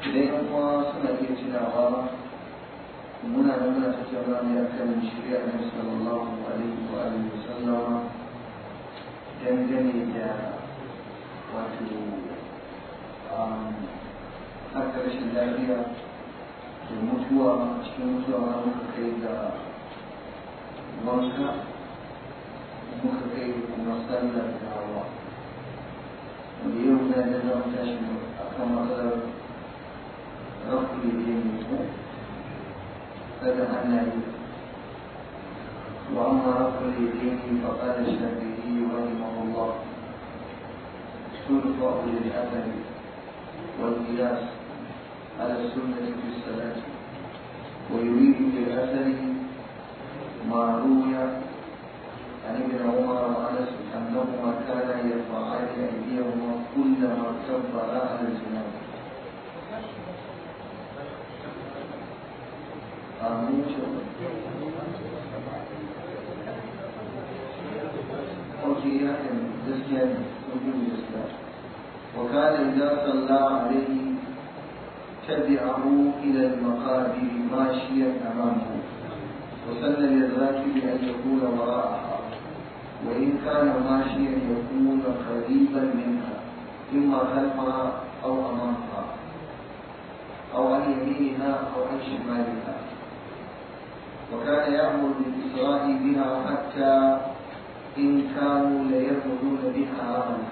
idan yan uwa suna iya tunawa muna nan muna tattauna ne akan shirya na sallallahu alaihi wa alihi wa sallama dangane da wato haka rashin lafiya da mutuwa cikin mutuwa ma muka kai ga wanka muka kai kuma sallar gawa wanda yau na da za mu tashi a kan matsalar rafu da ke mutu kada hannaye وأما رفع اليدين فقال الشافعي رحمه الله ترفع للأثر والقياس على السنة في الصلاة ويريد بالأثر ما روي عن ابن عمر وأنس أنهما كانا يرفعان أيديهما كلما كبرا على الجناب آمين أوكي يعني دسجان وكان إذا صلى عليه تبعه إلى المقابر ماشيا أمامه وسن للراكب أن يكون وراءها وإن كان ماشيا يكون قريبا منها إما خلفها أو أمامها أو عن يمينها أو عن شمالها وكان يأمر بالإسراء بها حتى إن كانوا ليرمدون بها رملا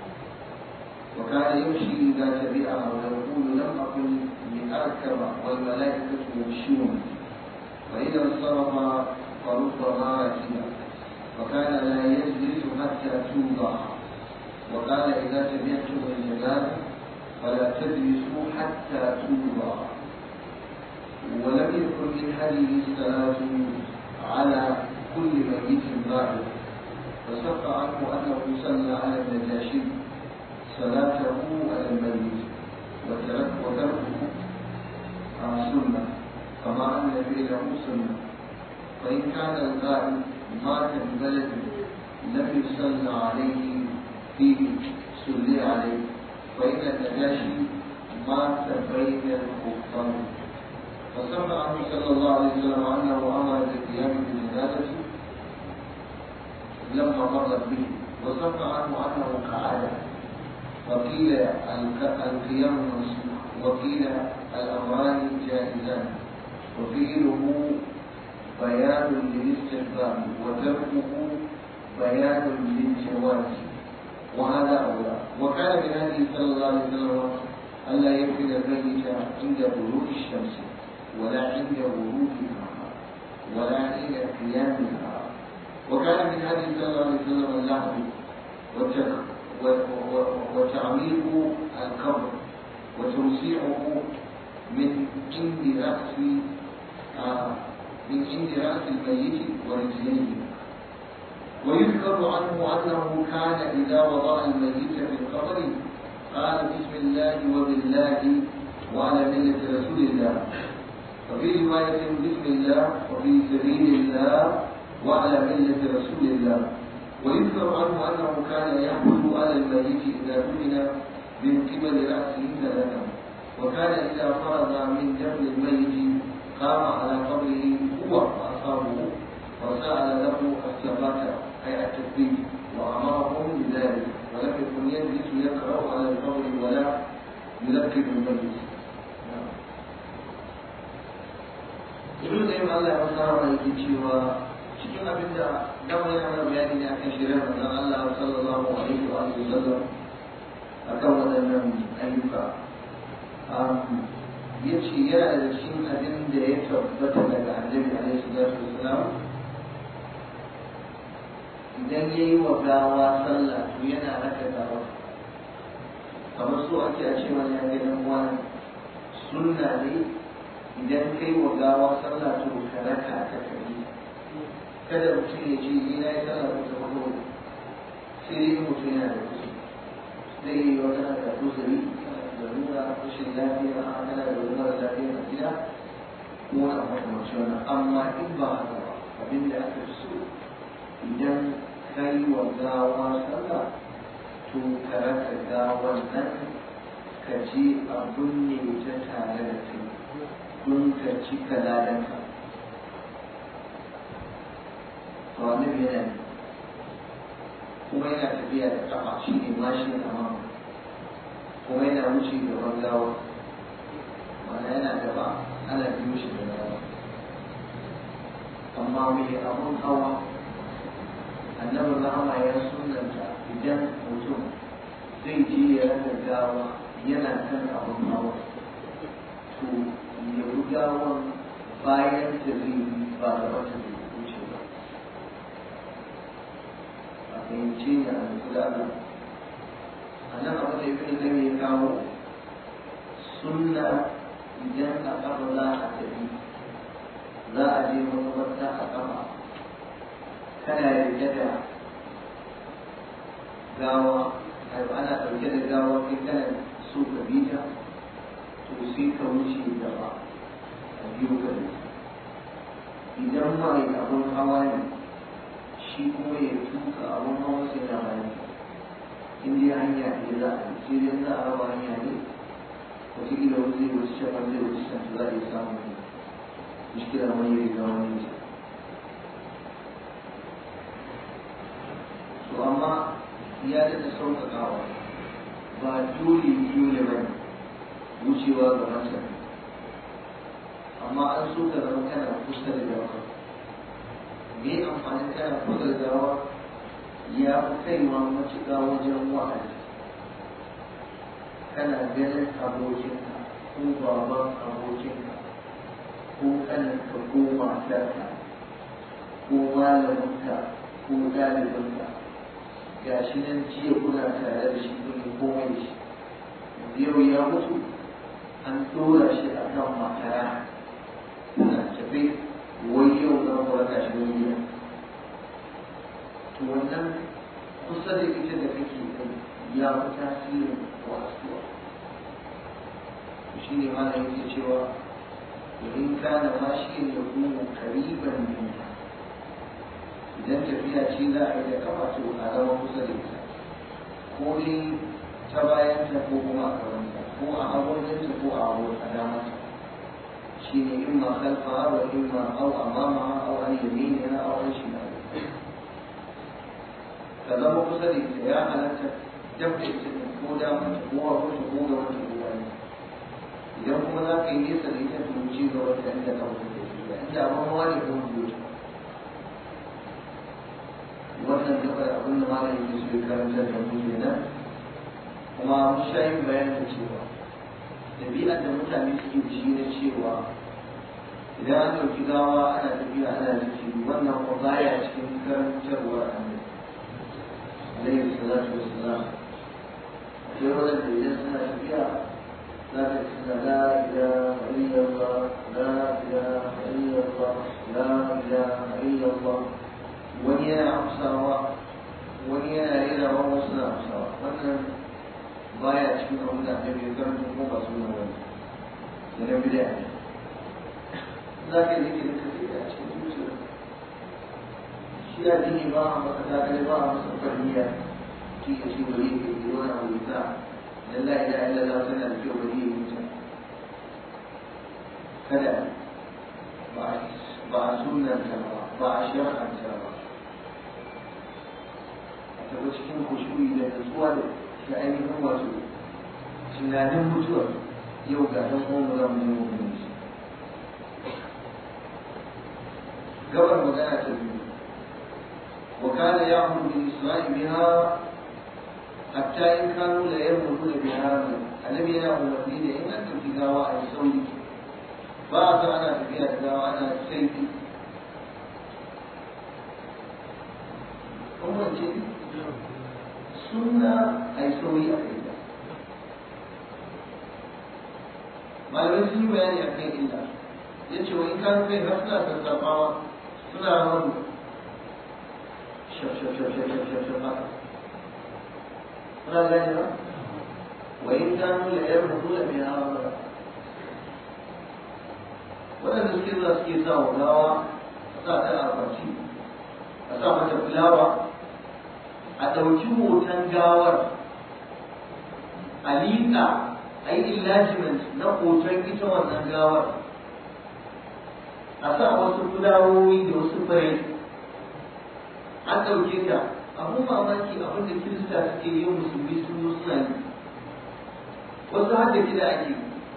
وكان يمشي إذا تبعها ويقول لم أكن لأركب والملائكة يمشون فإذا انصرف فربما ركب وكان لا يجلس حتى توضع وقال إذا سمعتم الجنازة فلا تجلسوا حتى توضع ولم يكن من هذه الصلاة على كل ميت ظاهر فصح عنه أنه صلى على النجاشي صلاته على الميت وترك وتركه سنة كما أن فعله سنة فإن كان القائل مات ببلد لم يصلى عليه فيه صلي عليه فإن النجاشي مات بين الكفار فصح عنه صلى الله عليه وسلم أنه أمر بالقيام بالجنازة لما مرت به وصح عنه أنه قعد وقيل القيام منسوخ وقيل الأمران جائزان وفعله بيان للاستحباب وتركه بيان للجواز وهذا أولى وكان من هذه صلى الله عليه وسلم ألا يفعل الميت عند غروب الشمس ولا عند غروبها ولا عند قيامها وكان من هذه صلى الله عليه وسلم اللحظ وتعميق القبر وتوسيعه من عند رأس آه من عند رأس الميت ورجليه ويذكر عنه أنه كان إذا وضع الميت في القبر قال بسم الله وبالله وعلى ملة رسول الله وفي رواية بسم الله وفي سبيل الله وعلى ملة رسول الله ويذكر عنه أنه كان يحمل على الميت إذا دفن من قبل رأسه ثلاثا وكان إذا فرغ من دفن الميت قام على قبره هو وأصحابه وسأل له الثبات أي التثبيت وأمرهم بذلك ولم يكن يجلس يقرأ على القبر ولا يلقن الميت Ibn Qayyim Allah ya masa wa yake cewa cikin abin da dama yana mana bayani ne akan shirin manzon Allah sallallahu alaihi wa sallam akan waɗannan ayyuka ya ce yana da cikin abin da ya tabbata daga annabi alaihi salatu wasalam idan ya yi wa gawa sallah to yana raka gawa kamar so ake a ce wani ya ga wani sunna ne idan kai wa gawa sallah to ka raka ta kai kada mutum ya ce ni na yi sallah ko ta farko sai dai mutum yana da kusa zai yi wata da kusuri da nuna rashin lafiya a kana da wani mara lafiya a gida ko wani makamanci wannan amma in ba haka ba abin da aka fi so idan kai wa gawa sallah to ka raka gawan nan ka je a binne ta don ka cika ladanka to annabi yana ne kuma yana tafiya da kafa shi ne mashi amma kuma yana wuce gaban gawa mana yana gaba ana biyo shi da gawa amma mai abun hawa annabi rahama ya sunanta idan mutum zai je ya raka gawa yana kan abun hawa to ya bi gawan bayan da zai yi ba gaba ta zai wuce ba a fahimci ne a nutsu da Allah a nan abu da ibn zai ya kawo sunna idan a kafa za a tafi za a je makabarta a kafa kana rike da gawa ana ɗauke da gawa kai kana so ka bi ta to sai ka wuce gaba a biyu ka da idan mai abun hawa ne shi kuma ya tuka abun hawa sai na bayan in dai hanya ne za a yi sai dai za a raba hanya ne wataƙila wani zai wuce shafar zai wuce can za a yi samun mushkila mai yi riga wani ne to amma ya daɗa sauƙaƙawa ba dole dole ba ne wucewa ga mata amma an so ka zama kana kusa da gawa me amfanin kana kusa da gawa ya fi kaiwa matuƙa wajen wa'azi kana ganin abokinka ko baban abokinka ko kaninka ko matarka ko malaminka ko ɗalibinka ga shi nan jiya kuna tare da shi kun yi komai da shi yau ya mutu an tura shi a kan makara na tafi wai yau za mu raka shi wani gida to wannan kusa da ita da kake kai ya fi tasirin wasuwa shi ne ma yake cewa in kana ma shi ya kuma kariban minta idan tafiya ce za a yi da kafa to a zama kusa da ita ko dai ta bayan ta ko kuma a gabanta ko a hagunta ko a hagun a damata shi ne in ma kalfa wa in ma au amama au an yamini na au an shimali ka zama kusa da ita ya halatta dab da ita ko damata ko a kusa ko ga wata ko bayan idan kuma za ka yi nesa da ita to ci gaba da inda ka mutu da ita inda abin hawa ne ko mutu wannan gabar abin da malamin da su karanta da mu kenan kuma mun sha yin bayanin cewa ɗabi'ar da mutane suke da shi na cewa idan an ɗauki gawa ana tafiya ana zikiri wannan ko baya cikin karantarwar annabi alaihi salatu wassalam akwai wadanda idan suna tafiya za ta suna la ilaha illallah la ilaha illallah la ilaha illallah wani yana amsawa wani yana rerawa wasu na amsawa wannan baya cikin abin da annabi ya karanta ko ba su nan wani da na bida ne za ka yi zikirin ka sai a cikin zuciya shi ya jini ba a maka takale ba a masa farniya shi ya ce bari ya yi wani abu ta dan la ilaha illallah tana da kyau bari ya mutu kada ba a sunanta ba ba a shar'anta ba a taɓa cikin kushuri da nutsuwa da da ainihin wato tunanin mutuwar yau ga ɗan uwan za mu yi mu shi gabar magana ta biyu wa kana ya'muru bil isra'i biha hatta in kanu la yamuruna biha annabi yana umarni da in an tafi gawa a yi sauri ba a san ana tafiya da gawa ana saiti kuma ce sunna a yi sauri a kai da malamai sun yi bayani a kan illa ya ce wani kan kai har suna sassafawa suna rabu shaf shaf shaf shaf shaf shaf shaf haka suna gani ba wa in kanu la yar mutu da mai hawa ba waɗanda suke zuwa suke sa wa gawa a sa ta a kwanci a sa mata fulawa a ɗauki hoton gawar a liƙa a yi illajiment na hoton ita wannan gawar a sa wasu fulawoyi da wasu fure an ɗauke ta abun mamaki abin da kirista suke yi musulmi sun zo suna yi wasu har da gida ake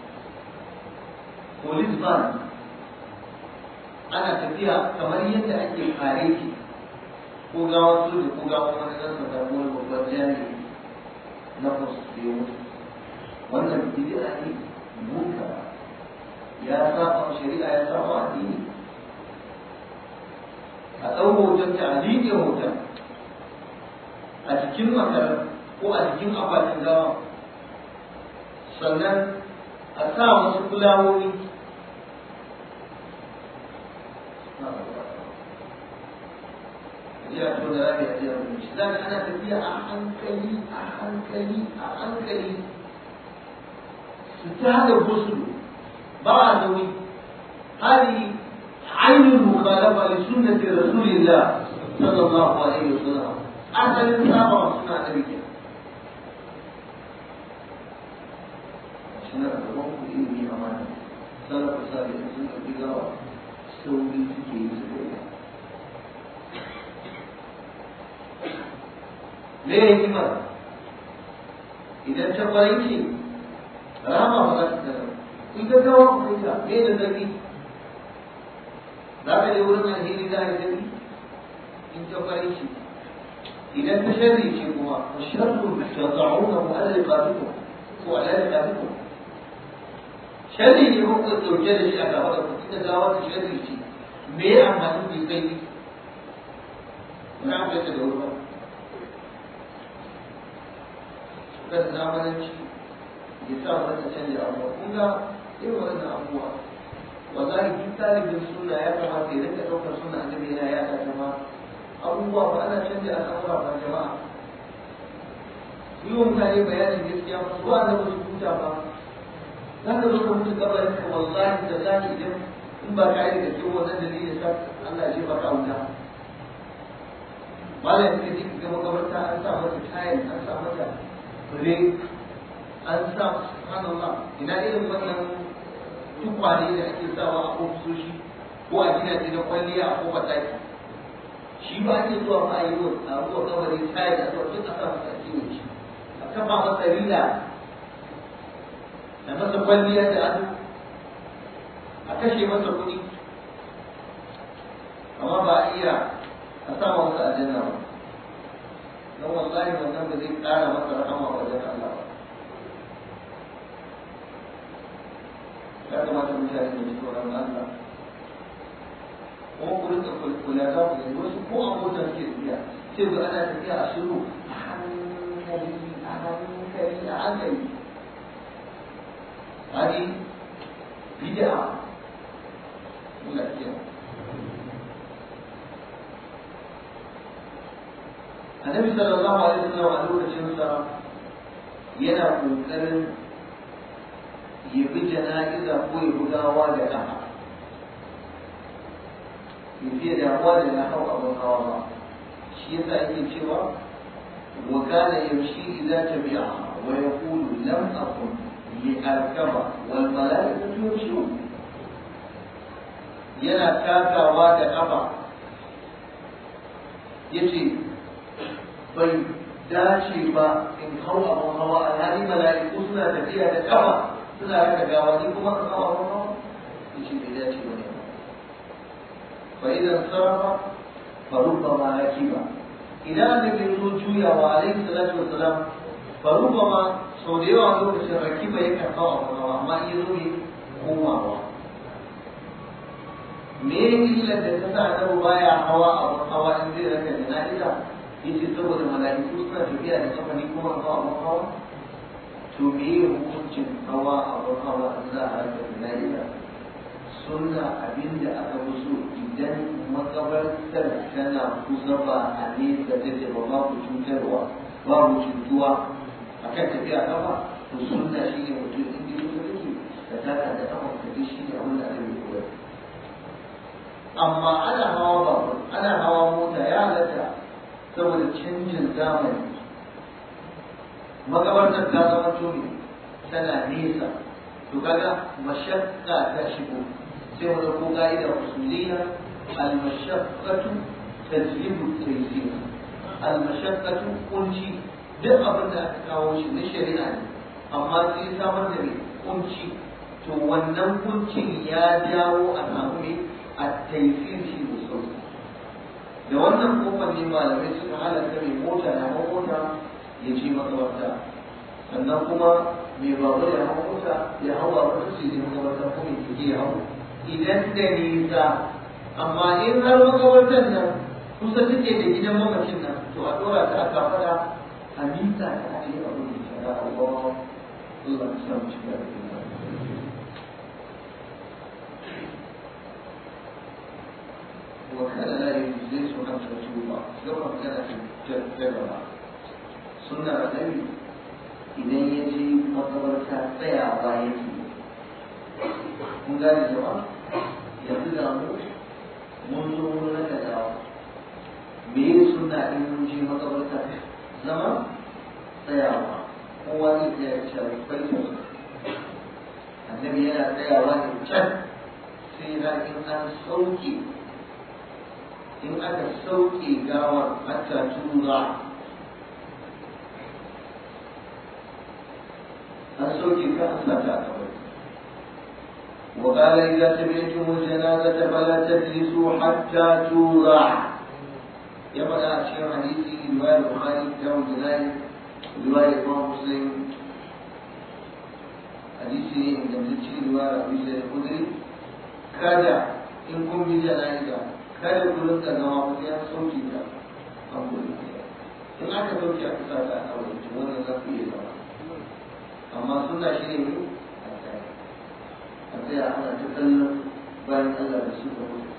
police van ana tafiya kamar yadda ake kare ki ko gawa su da ko gawa wani ɗan sanda ko wani babban jami'i na fasu da ya mutu wannan bid'a ne munka ya saba shari'a ya saba addini a ɗau hoton ta a liƙe hoton a jikin makarar ko a jikin akwatin gawa sannan a sa wasu fulawoyi ya to da rabi a jiya shi zaka ana tafiya a hankali a hankali a hankali su ta da gusu ba a nauyi hali ainihin mukhalafa li sunnati rasulillah sallallahu alaihi wasallam asalin saba wa suna da rike suna da gaban ku ilimi amana salafu sabi'in sun ɗauki gawa sauri suke yi su kai me ya hikimar idan ta kwarai ce rama ba za ta tsara in ga gawa ku kai ta me da zafi za ka je wurin alheri za a yi zafi in ta kwarai ce idan ta sharri ce kuma wa sharru ta za'una mu ala liqatikum ko ala liqatikum sharri ne ko ku dauke da shi a gaba da ku da gawa ta sharri ce me ya amfani da kai ne na ga ta da wurin kan zamananci ya sa wata canja abuwa kun ga irin wannan abubuwa wallahi duk talibin suna ya kamata ya rinka ɗaukar suna annabi yana yaɗa ta ma abubuwa ba ana canja al'amura ba jama'a yi wa mutane bayanin gaskiya ba su ba su huta ba za ka zo ka mutu kabarin ka wallahi da zaki idan in ba ka yi da kyau wannan dalilin sa Allah ya jefa ka wuta malam ka ji ga makabarta an sa mata tayin an sa mata fure an sa subhanallah ina irin wannan tukwane da ake sawa a ofisoshi ko a gidaje na kwalliya a kofar ɗaki shi ba ake zuwa ma a yi wa a ruwa kabari tayi da zuwa duk a sa masa ciwo shi a kafa masa rila da masa kwalliya da ado a kashe masa kuɗi amma ba a iya a sa masa aljanna ba don wallahi wannan ba zai ƙara masa rahama wajen Allah ba ya kamata mutane da ji tsoron Allah kuma ku rinka kula za ku gani wasu ko a motar ke tafiya sai ga ana tafiya a shiru a hankali a hankali a hankali hadi bid'a Allah ya annabi sallallahu alaihi wasallam a lokacin sa yana kokarin ya bi jana'iza ko ya bugawa da kafa ya fiye damuwa da na hau abin hawa ba shi yasa yake cewa wa kana yamshi idza tabi'a wa yaqulu lam akun li arkaba wal malaikatu yamshun yana takawa da kafa yace bai dace ba in hau abin hawa alhali mala'iku suna tafiya da kafa suna raka gawa ni kuma ka hau abin hawa yace bai dace ba ne fa idan sarrafa fa rubbama rakiba idan annabi ya zo juyawa alaihi salatu wassalam fa rubbama sau da yawa lokacin rakiba yakan hau abin hawa amma in ya zo ne komawa me illar da ta sa annabi baya hawa abin hawa in zai raka jana'iza yace saboda mala'iku suna tafiya da kafa ni kuma hawa abin hawa to me ya hukuncin hawa abin hawa in za a raka jana'iza sunna abinda aka fi so idan makabartar tana kusa ba a nesa take ba babu cutarwa babu cutuwa akan tafiya kafa to sunna shi ne mutum in ji kusa take da taka da kafa ka ji shi ne abin da aka yi koyar amma ana hawa babur ana hawa mota ya halatta saboda canjin zamani makabartar ta zama tuni tana nesa to kaga mashakka ta shigo sai mu dauko ka'ida usuliyya al-mashaqqatu tajlibu at-taysir al-mashaqqatu kunci duk abin da aka kawo shi na shari'a ne amma sai samar da mai kunci to wannan kuncin ya jawo a samu mai at-taysir shi da sauki da wannan kofar ne malamai suka halatta mai mota na mota ya ce makabarta sannan kuma mai babur ya hau mota ya hau babur su je makabarta ko mai kike ya hau idan da nisa amma in har makabartar nan kusa take da gidan mamacin nan to a dora ta aka fada a mita ta ce abu da shara Allah Allah ya samu shiga da وكان لا يجوز أن تتوب كما كان في الجبل سنة النبي idan ya je makabarta tsayawa yake kun gane jama'a yanzu da mu mun zo mun raka dawa me ya suna in mun je makabarta zama tsayawa kowa zai tsaya ya ce farko annabi yana tsayawa ne can sai na in an sauke in aka sauke gawar hatta tura السوق كأنها وقال إذا سمعتم الجنازة فلا تجلسوا حتى توضع يبقى أشياء حديثي رواية البخاري كتاب الجنائز رواية الإمام مسلم حديثي عند تجي رواية أبي سعيد الخدري كذا إن كن بجنائزة kada ku rinka zama ku ya sauki ta an gudu in aka sauki aka sa ta a wurin wannan za ku iya zama amma suna shi ne a tsaya ana ta kallon bayan Allah da su da mutu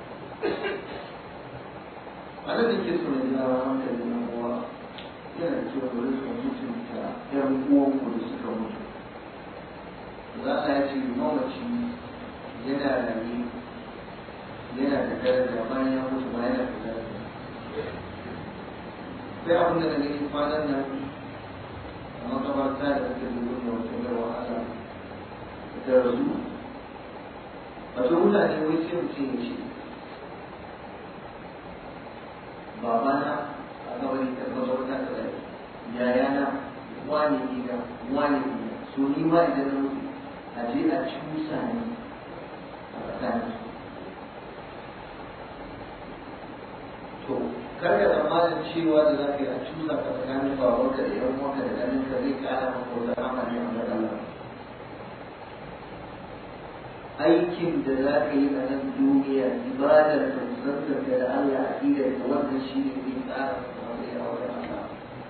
a nan da ke so na jina hankali na uwa yana da cewa bari su mutunta ƴan uwanku da suka mutu za a ya ce mamaci yana rayu yana da daraja bayan ya mutu ba yana da daraja sai abin da na gani kwanan nan makabarta da ake zuwa da wata mai wahala da rasu wato mutane wai sai mutum ya ce babana a gabari da makabarta ta rai yayana wani gida wani gida so ni ma idan na mutu a je a cusa ne a tsakanin to kar ka tsammanin cewa da za ka yi a cusa ka tsakanin babanka da yan uwanka da ganin ka zai kara maka wata rama ne a wajen Allah aikin da za ka yi a nan duniya ibadar ka musantar da Allah a idar ka wannan shi ne zai kara maka wata a wajen Allah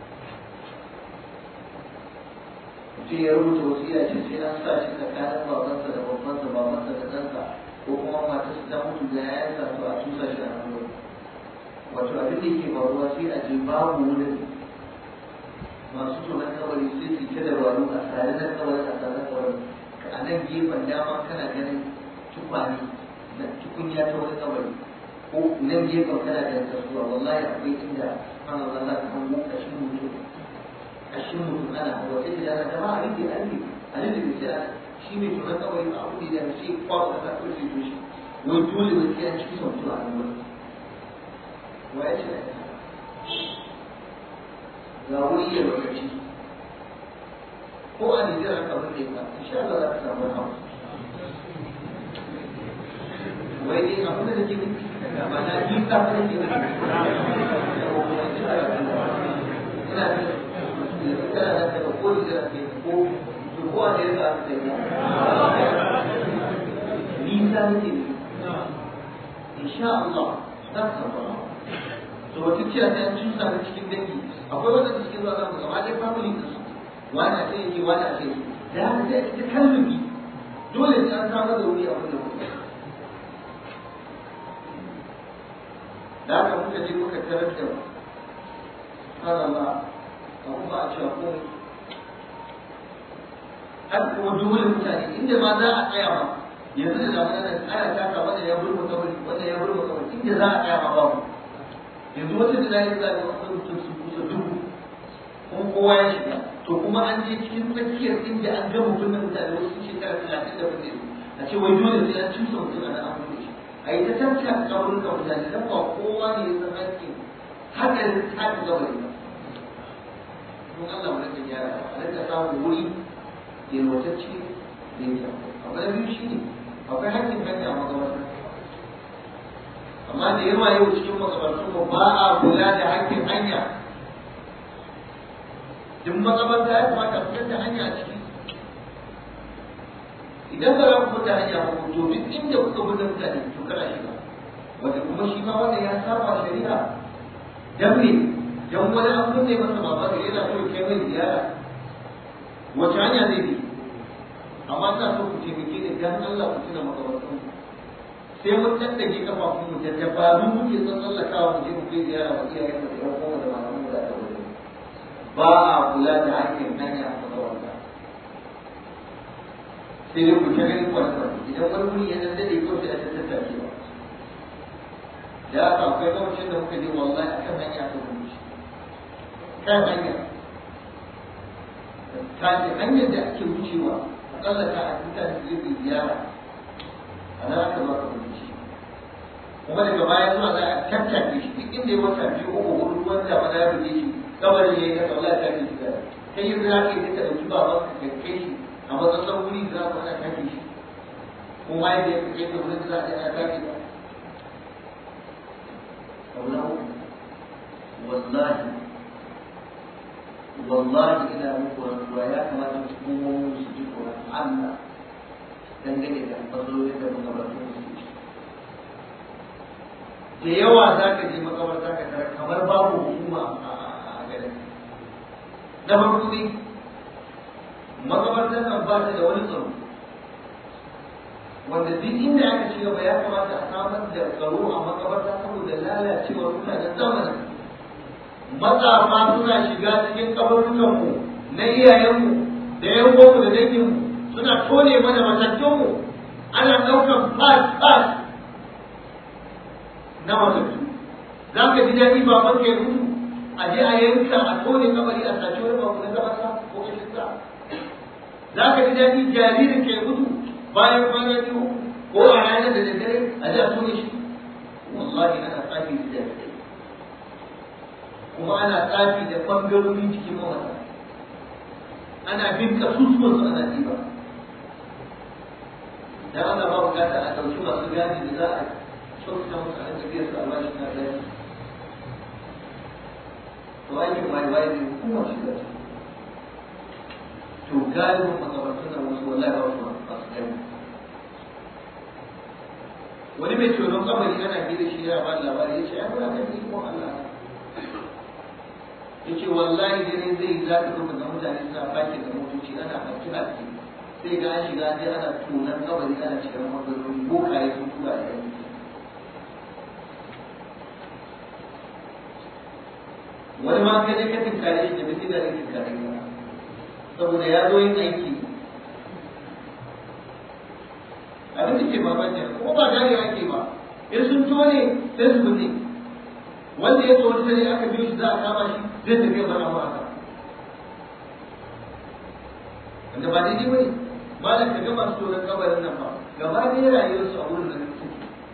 mutum ya rubuta wasiya ce sai an sa shi tsakanin babansa da babbansa babansa da ɗansa ko kuma matarsa ta mutu da yayansa to a cusa shi a nan wurin wato abin da yake faruwa sai a je babu wurin masu tonon kabari sai su ta dabaru a tare na kabari a tare kabari a nan gefen dama kana ganin tukwane na tukunya ta wani kabari ko nan gefen kana ganin kasuwa wallahi akwai inda ana zalla ta hango kashin mutum kashin mutum ana hawa sai da ana jama'a rike a rike a rike da sai shi mai tonon kabari a abu da sai kwakwata ta kurce to shi wai dole wai sai an cikin sautu a nan wurin waye ce ga wuri ya lokaci ko a nijar aka bude ka insha Allah za ka samu hawa wai ne abin da nake nufi ba na yi ka ba nake nufi ina da kana da daga ko nijar ke ko ko a nijar aka ce nisa nake nufi insha Allah za ka samu hawa to wata ciya ta yan cusa na cikin dangi akwai wanda cikin zuwa zamu gaba ɗaya family din su wani a sai yake wani a sai yake da haka sai ita kalmi dole sai an samu da wuri a wannan wuri da haka muka je muka tarar da subhanallah a kuma a cewa komai har kuma dole mutane inda ma za a tsaya ma yanzu da zamanin nan ana taka wanda ya burma kabari wanda ya burma kabari inda za a tsaya ma babu yanzu wata da zai za ga wasu mutum su kusa dubu kuma kowa ya shiga to kuma an je cikin tsakiyar inda an ga mutum na mutane wasu sun shekara talatin da wanda a ce wai dole sai an cusa mutum a nan an mutu shi a yi ta tantan kaburin ka mutane dan ba kowa ne ya san hakkin hadarin tafi gabari ba don Allah mu rika gyara a rika samun wuri yalwatacce da ya abu na biyu shi ne akwai hakkin hanya magabarta amma da yawa yau cikin makabartun mu ba a kula da hakkin hanya duk makabarta ya kamata fitar da hanya a ciki idan ba za ku fita hanya ba to duk inda kuka bi mutane to kana shiga wanda kuma shi ma wannan ya saba shari'a dan me dan wani an kunne masa baba da yana so kai mai ziyara wace hanya zai bi amma ina so ku taimake ni dan Allah ku tuna makabartan sai mun daddage kafafun mu da dabaru muke son tsallakawa mu je mu kai ziyara wa iyayen mu da yan uwa da malaman mu da ta wuri ba a kula da hakkin hanya a makabarta sai dai ku ta gani kwanakwan idan wani wuri ya dan dade ko sai a ta tattake ba da haka akwai lokacin da muka je wallahi akan hanya ta gudu kan hanya ta ce hanyar da ake wucewa a tsallaka a mutane su zai ziyara a nan aka zo aka gudu shi kuma daga baya zuwa za a tattake shi duk inda ya wata biyu uku hudu ruwan da mana ya buge shi kabarin ya yi kasa wallahi ta ke shi da kai yi za ka yi duka ɗauki baban ka kai shi a matsatsan wuri za ku ana kake shi kuma yadda ya fice ka wurin za a ana kake ba abu na uku wallahi wallahi ina muku rantsuwa ya kamata hukumomin su ji tsoron Allah dangane da matsalolin da makabartun su ke da yawa za ka je makabarta ka tara kamar babu hukuma a garin na farko dai makabartar nan ba ta da wani tsaro wanda duk inda aka ci gaba ya kamata a samar da tsaro a makabarta saboda lalacewar mutanen zamanin matsafa suna shiga cikin kabarukanmu na iyayenmu da yan boko da danginmu suna tone mana matattunmu ana ɗaukar fas fas na matattu za ka ji daɗi ba man kai mutu a je a yanka a tone kabari a sace wani babu na gabasa ko kashin sa za ka ji daɗi jaririn ke mutu bayan kwana biyu ko a ranar da daddare a ji a tone shi wallahi ana tsafi da jarirai kuma ana tsafi da ɓangarorin jikin mawata ana bin kasusuwan su ana ɗiba dan ana ba bukata a ɗauki masu gadi da za a kyautata musu a tafiyar su albashi na gadi to aikin mai bayan ne hukumar shi da to galibin makabartun nan wasu wallahi ba su masu kai wani mai tsoron kamari ana bi da shi ya ba labari ya ce ai kuna kan ikon Allah yace wallahi dare zai za ka zo ga mutane suna fake da motoci ana hakki hakki sai ga an shiga dai ana tunan kabari ana shiga magarori bokaye sun tura da yanki wani ma kai ka tinkare shi da bai da ne tinkare ba saboda ya zo yin aiki abin da ke babanta kuma ba gane ake ba in sun tone sai su binne wanda ya tsoro sai aka biyo shi za a kama shi zai tafi mana ba haka wanda ba daidai bane malam ka ga masu tsoron kabarin nan ba gaba ɗaya rayuwar su a wurin nan suke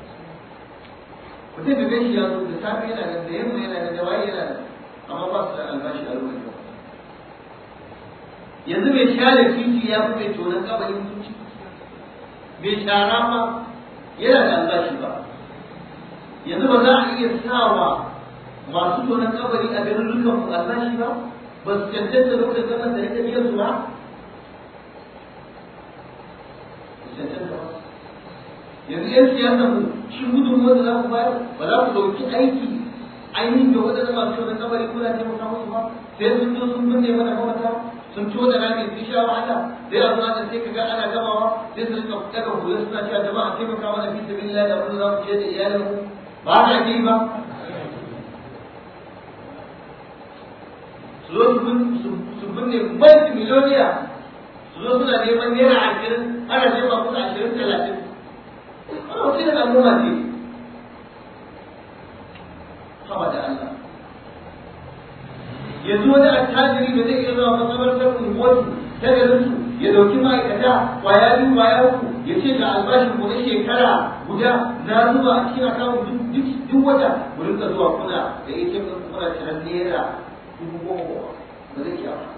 mutum da gashi ya zo da safe yana nan da yamma yana nan da waye yana nan amma ba su da albashi a lokacin yanzu mai share titi ya fi mai tsoron kabarin mutunci mai shara ma yana da albashi ba yanzu ba za a iya sawa masu tonon kabari a garin dukan mu albashi ba ba su cancanta lokacin zaman da rika biyan su ba yanzu yan siyasa mu shi gudun wanda za ku bayar ba za ku ɗauki aiki ainihin da waɗanda masu tonon kabari kuna taimaka musu ba sai sun zo sun binne mana mawata sun tona rami sun sha wahala sai a zuwa sai ka ga ana gamawa sai su rika daga hula suna cewa jama'a taimaka mana fi sabilillah da wanda za mu ce da iyalinmu ba haka ke ba su zo su binne multi miliyoniya su zo suna neman naira ashirin ana jefa musu ashirin talatin ana wasu yin al'umma ce haba da Allah yanzu wani attajiri da zai iya zuwa makabartar unguwarsu ta garin su ya dauki ma'aikata kwaya biyu kwaya uku ya ce ga albashin ku na shekara guda na zuba a cikin akawun duk duk wata ku rinka zuwa kuna da ita kuna ciran naira dubu goma ba zai iya ba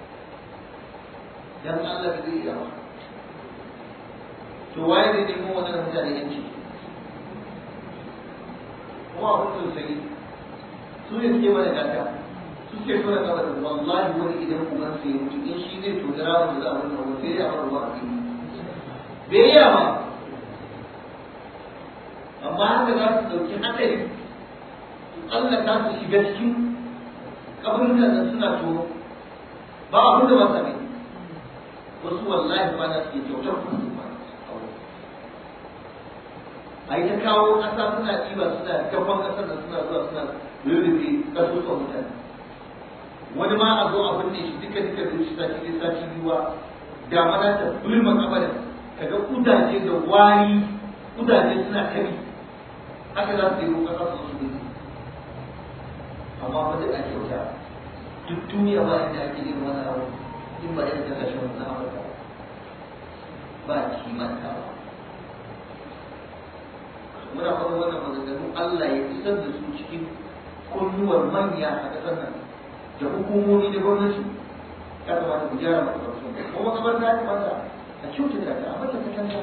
dan Allah ba zai iya ba to waye zai nemo wannan mutane yanci kuma abin da sai su ne suke mana gata su suke tona gaba da wallahi wani idan kuma sai ya mutu in shi zai tona rawa da za a wannan wani sai ya fara ruwa a fili bai iya ba amma haka za su dauki hatsari Allah ta su shiga cikin kaburin nan suna tono ba abin da ba sa mai wasu wallahi ba na suke kyautar kuma su ba a yi ta kawo ƙasa suna ɗiba suna gaban ƙasar da suna zuwa suna rurrufe ƙasusuwan mutane wani ma a zo a binne shi duka duka da shi sati ɗaya sati biyuwa da mana ta bulma kabarin kaga kudaje da wari kudaje suna kari haka za su yi ƙasa su su gudu amma ba da ake kyauta duk duniya ba inda ake yin wani abu in ba irin kasashen na Amurka ba kimantawa muna faɗin wannan maganganu Allah ya isar da su cikin kunnuwar manya a ƙasar nan da hukumomi da gwamnati ya kamata ku gyara makabartu ko makabarta ya kamata a kyautata ta a mata katanga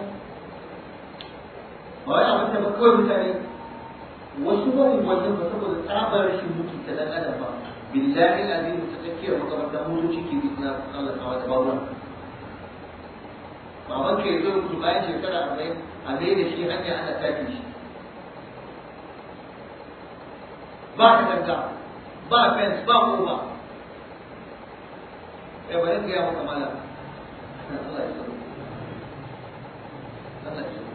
ba wai a mata ba kawai mutane wasu ba wajen ba saboda tsabar rashin mutu ta dan adam ba billahi azim ta tsakiyar makabarta motoci ke bi suna Allah kawo da bawuran baban ka yanzu mutu bayan shekara arba'in a mai da shi hanya ana take shi ba ka tanka ba fence ba koba ya bari ga ya maka mala Allah ya tsaro Allah ya tsaro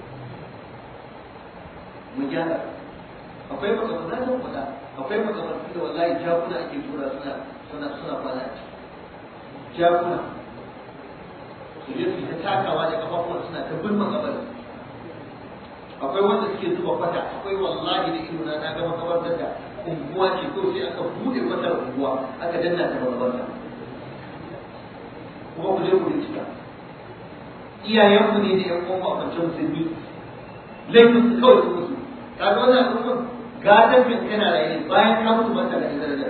mu gyara akwai makamantan da kuɗa akwai makamantan da wallahi jakuna ake tura suna suna suna kwana a ciki jakuna su je su ta takawa da kafafuwan suna ta bin makamantan akwai wanda suke zuba kwata akwai wallahi da ido na na ga makamantar da unguwa ce ko sai aka bude kwatar unguwa aka danna ta makamantar kuma ku je ku bincika iyayenku ne da yan uwan makwancin musulmi laifin su kawai su musu kaga wannan al'ummar gadon min kana raye bayan ka mutu mata da darajar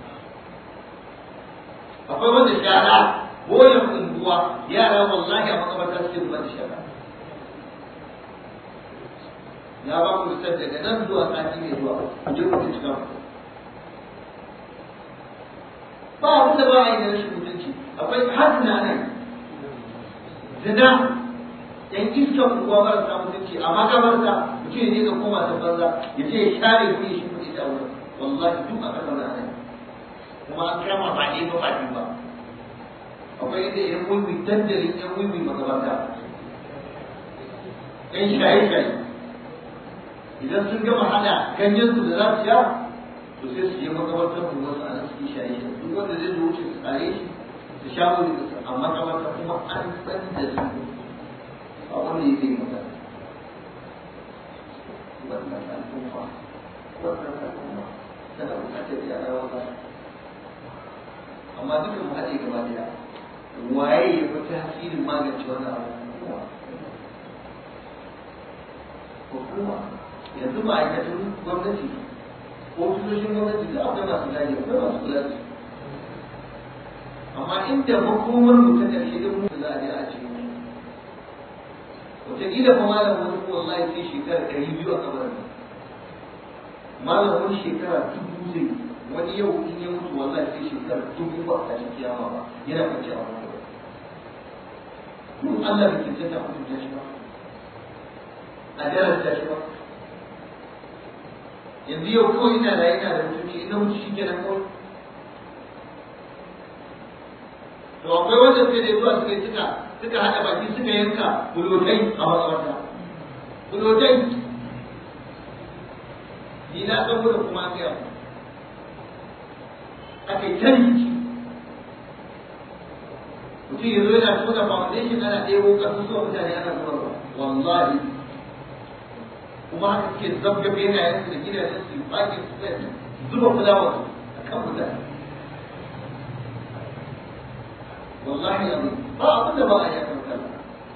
akwai wanda shara boyen unguwa yara wallahi a makabarta suke zuba da shara ya ba ku fitar daga nan zuwa sati mai zuwa ku je ku bincika ba abin da ba a yi da rashin mutunci akwai hasna ne zina yan iskan unguwa marasa mutunci a makabarta mutum ya je ga koma ta banza ya je ya share kuɗi shi kuɗi ta wurin wallahi duk aka zauna a nan kuma an kama ba ne ba ba ne ba akwai inda yan wiwi dandalin yan wiwi makabarta yan shaye-shaye idan sun gama hada ganyen su da za su sha to sai su je makabartar mu wasu a nan suke shaye-shaye duk wanda zai zo wuce su tsare shi su sha wuri da su a makabarta kuma an san da su a wanda yake yi magana wannan al'umma wannan al'umma tana bukatar yara wanda amma duka mu haɗe gaba daya waye ya fi tasirin magance wannan abubuwa hukuma yanzu ma'aikatan gwamnati ofisoshin gwamnati duk akwai masu gadi akwai masu kula da amma inda makomar mu ta ƙarshe duk mu za a je a cikin wataƙila fa malam wani ko wallahi sai shekara ɗari biyu a kabarin malam wani shekara dubu zai wani yau in ya mutu wallahi sai shekara dubu ba a tashin kiyama ba yana kwanci a wani mun Allah bai cancanta a mutunta shi ba a darasta shi ba yanzu yau kawai ina da ina da mutunci ina mutu shi kenan kawai to akwai wanda sai da zuwa suka suka suka haɗa baki suka yanka bulotai a makabarta bulotai ni na san wurin kuma an gaya aka yi tarihi mutum yanzu yana tona foundation ana ɗebo ƙarfi zuwa mutane ana zubarwa wallahi kuma haka suke zabga benayen su da gidajen su baki su zuba fulawa a kan mutane wallahi yanzu ba abin da ba a yi kan kalla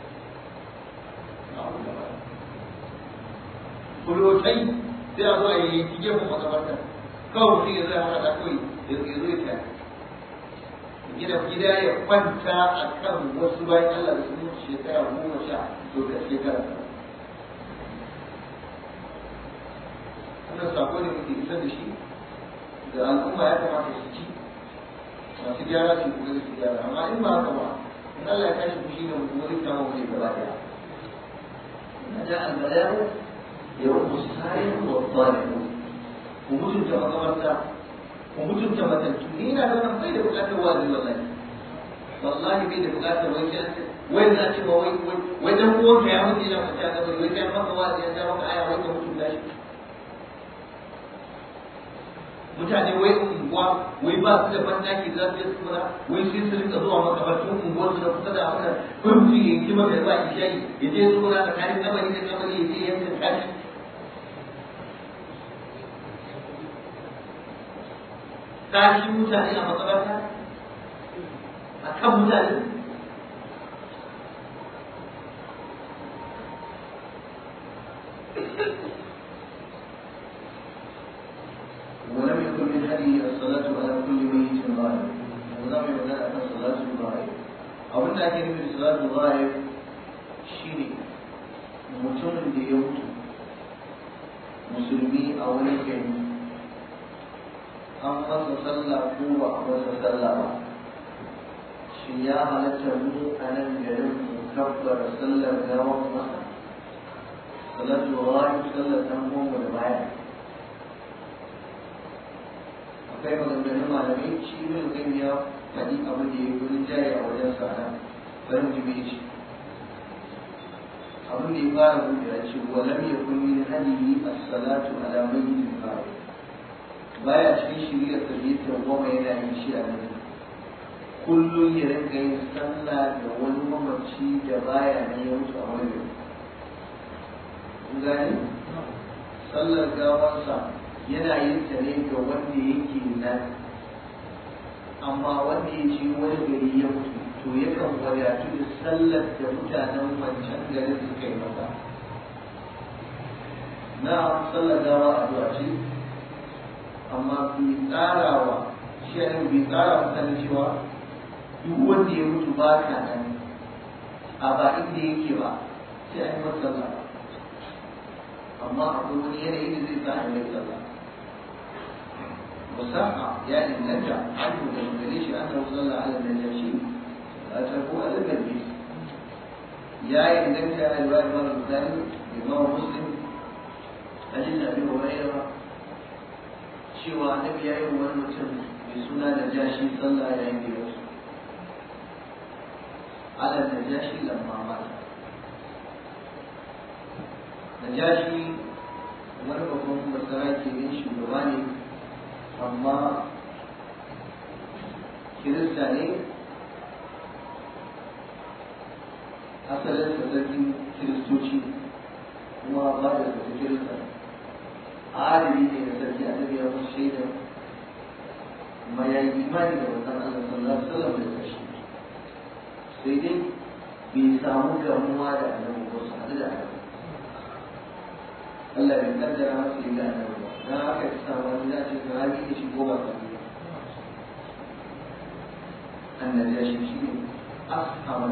kulotai sai a zo a yi yanki gefen makabarta kawai mutum ya zai haka da kawai ya zo ya kai gida gida ya kwanta a kan wasu bayan Allah da sun shekara goma sha to da shekara wannan sako ne muke isar da shi da al'umma ya kamata su ci masu gyara su kuma su gyara amma in ba haka ba in Allah ya tashi fushi da mutum wani kama wani gaba daya na ja al-bayan ya rubu sai wa tsari ku mutunta makamarta ku mutunta matattu ni ina da wannan bai da bukatar wazi wallahi wallahi bai da bukatar wai sai wai na ce ma wai wai dan uwan ka ya mutu ina mace da wai kai maka wazi ya ja maka aya wai ka mutunta shi mutane wai unguwa wai ba su da bandaki za su yi tsura wai sai su rika zuwa makabartun unguwar su da kusa da haka kai mutum ya yi maka ba ishayi ya je tsura tsakanin kabari da kabari ya je yanka kashi kashi mutane a makabarta a kan mutane ولم يكن من هدي الصلاة على كل ميت غائب ولم يكن أن صلاة الغائب أو أن أكيد من صلاة الغائب شيني mutumin da ya mutu musulmi a wani gari an masa sallah ko ba a masa sallah ba shi ya halatta mu a nan garin mu kabbara sallar gawan masa salatu rayu sallar dan goma da baya akwai maganganun malamai shi ne zan ya faɗi abin da ya yi wurin jari a wajen sana bari mu ji shi abin da ya fara buɗe ya ce wa lam yakun min hadihi as-salatu ala mayyitin fa'il baya cikin shirya tarbiyyar goma yana yin shi a nan kullum ya rinka yin sallah da wani mamaci da baya nan ya mutu a wani gani sallar gawansa yana yin ta ne ga wanda yake nan amma wanda ya ce wani gari ya mutu to yakan wadatu da sallar da mutanen wancan garin suka yi masa na sallar gawa addu'a ce amma bai tsara wa shi ne bai tsara mutane cewa duk wanda ya mutu ba ka nan a ba inda yake ba sai an yi masa sallah amma akwai wani yanayi da zai sa a yi mai sallah وساق يعني نرجع عنه ليش أنه صلى على النجاشي أتركوا على النبي يا نرجع على الرواية الإمام البخاري الإمام مسلم أجل أبي هريرة شوى النبي يوم المتم بسنة نجاشي صلى على النبي على النجاشي لما مات نجاشي wani babban masara ke yin shugaba ne amma kirista ne asalin sarkin kiristoci kuma ba da sarki kirista adali ne da sarki annabi ya musu shaida kuma ya yi imani da wannan Allah sallallahu alaihi wasallam da kashi sai dai bai samu gamuwa da annabi ko su haɗu da annabi Allah bai kaddara masa yi da annabi ba dan haka ya samu wani da ce sahabi ne shi ko ba sahabi ba annabi ya shi shi ne ashaba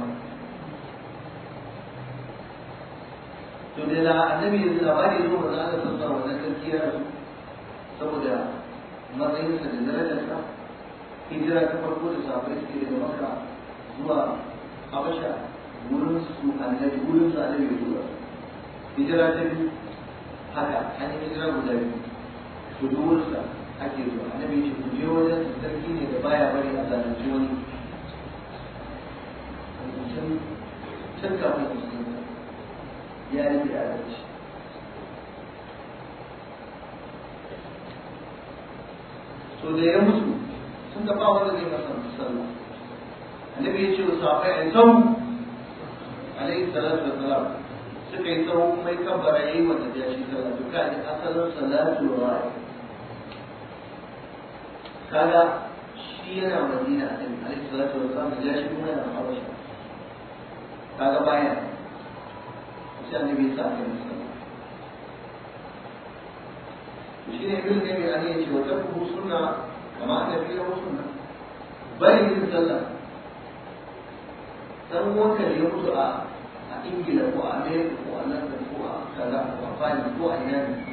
to da la annabi ya labari zo manzo Allah sallallahu alaihi wasallam sarki ya rasu saboda matsayinsa da darajarsa hijira ta farko da sahabbai suke daga Makka zuwa Habasha wurin su annabi wurin su annabi ya tura hijira ta biyu haka an yi hijira guda biyu to duk wurin sa ake zuwa annabi ya ce ku je wajen sarki ne da baya bari a zalunci wani can kafin musulunta ya rike adalci to da ya mutu sun ga ba wanda zai masa sallah annabi ya ce wa sahabbai ai sau alaihi salatu wassalam suka yi sau kuma ya kabbara yayi wa najashi sallah to kaji asalin salatu ra'i kaga shi yana madina annabi alaihi salatu wassalam najashi kuma yana habasha kaga baya sai annabi ya sa aka yi sallah shi ne ibn nabi ali ya ce wa tarku sunna kama annabi ya sunna bari yin sallah dan wanka da ya mutu a a ingila ko a america ko a london ko a kaza ko a fani ko a ina ne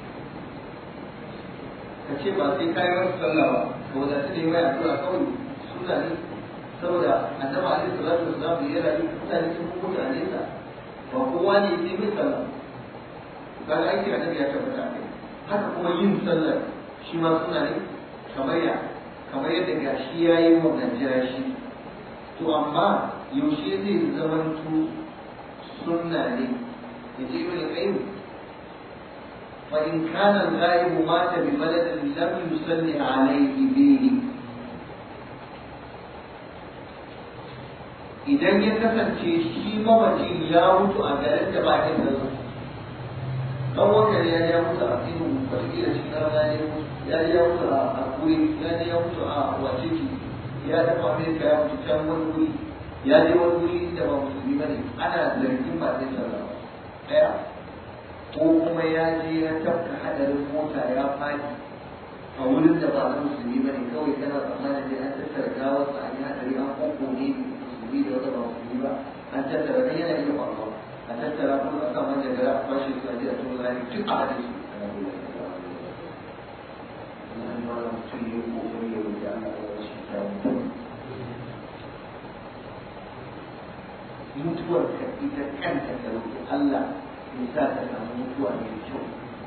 ka ce ba sai kayi wasu sallah ba ka wadatu da yi mai addu'a kawai suna ne saboda annabi alaihi salatu wasallam ya rayu mutane sun mutu a nesa ba kowa ne sai mai sallah kaga aiki annabi ya tabbata a kai haka kuma yin sallar shi ma suna ne kamar ya kamar yadda gashi ya yi wa Najeriya shi to amma yaushe zai zamanto sunna ne ya ce ibn qayyim fa in kana al-ghaib mata bi baladin lam yusalli alayhi bihi idan ya kasance shi mawajin ya mutu a garin da ba ya da dan wanda ya ya mutu a cikin wataƙila cikin rana ya ya ya mutu a kuri ya ya mutu a waciki ya dafa amerika ya mutu can wani wuri ya je wani wuri da ba musulmi ba ne ana zargin ba zai sallah ba ɗaya ko kuma ya je ya tafka hadarin mota ya fadi a wurin da ba na musulmi ba ne kawai kana tsammanin da an tattara gawarsa an yi hadari an koko ne musulmi da wanda ba musulmi ba an tattara ne yana iya faruwa a tattara kuma a kan wanda gara a kwashe su a je a tun rani duk a hadin su mutum ya kokari ya wuce ana da shi kyawun mutuwar ka ita kanta ka roƙi Allah ya sa ka samu mutuwa mai kyau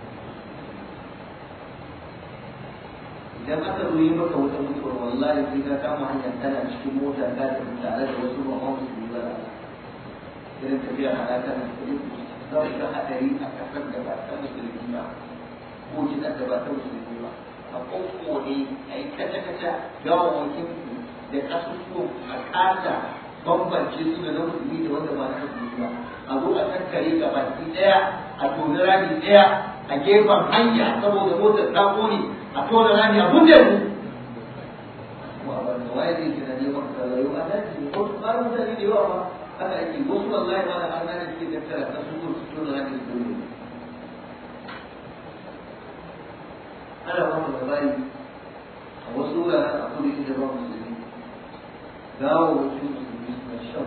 idan aka zo yi maka wata mutuwar wallahi sai ka kama hanyar tana cikin mota ka tafi tare da wasu ba ma musulmi ba da irin tafiya halaka na kudin za ka ga hadari a kasar da ba ta musulmi ba ko jinar da ba ta musulmi ba a kowane a yi kaca-kaca gawawakin da kasusuwan a kasa bambance su da na musulmi da wanda ba na musulmi ba a zo a tattare ga baki daya a toni rami daya a gefen hanya saboda motar ta kone a tona rami a bunde mu kuma a banda waye zai gina ne maka sallayo a daji ko su fara mutane da yawa ba haka ake wasu wallahi ma da an gane suke tattara kasusuwan su tona rami su bunde ana ba mu labari a wasu wuraren a kudu inda ba musulmi gawo wasu musulmi suna shan